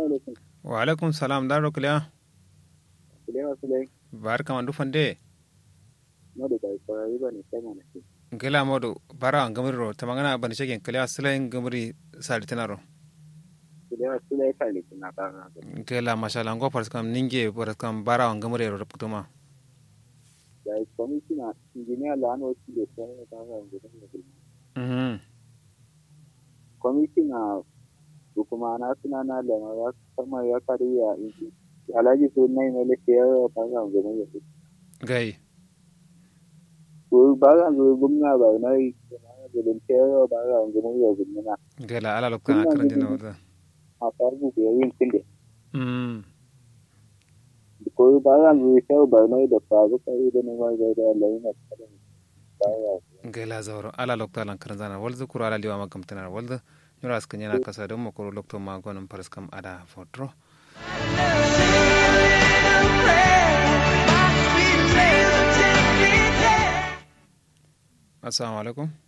alaikum. wa alaikum salam daro kuliya Kulewa Sulai, bar kama du fande na da bai kwararri ba ne sai mana ce. gela modu bara an gamri ro tamangana ban shegen kuliya silain gamri salitinaro Kulewa Sulai ka likin na kara da. gela mashallah ngo paras kam ninge paras kam bara an gamri ro putuma Da yi kwamishina injiniya la'an wasu da sai ya kara da gudan da gulma. mhm Kwamishina hukuma na suna na lama ya kama ya kariya inji. Alhaji su na yi mele ke yawa kara da gudan da gulma. gai Ko ba ga zo gumna ba na yi gudun ke yawa ba ga gudan da gulma. gela ala lokana karan dina wada A farko da yin kinde. mhm Ko ba ga zo ke ba na yi da faru kai da ne ma ga da laina kada. Ba ya gela zawro ala lokta lan karan zana walzu kuro ala liwa magam tanar walzu nyura askan yana kasa don makoro lokto magonin paras kam ada fotro assalamu alaikum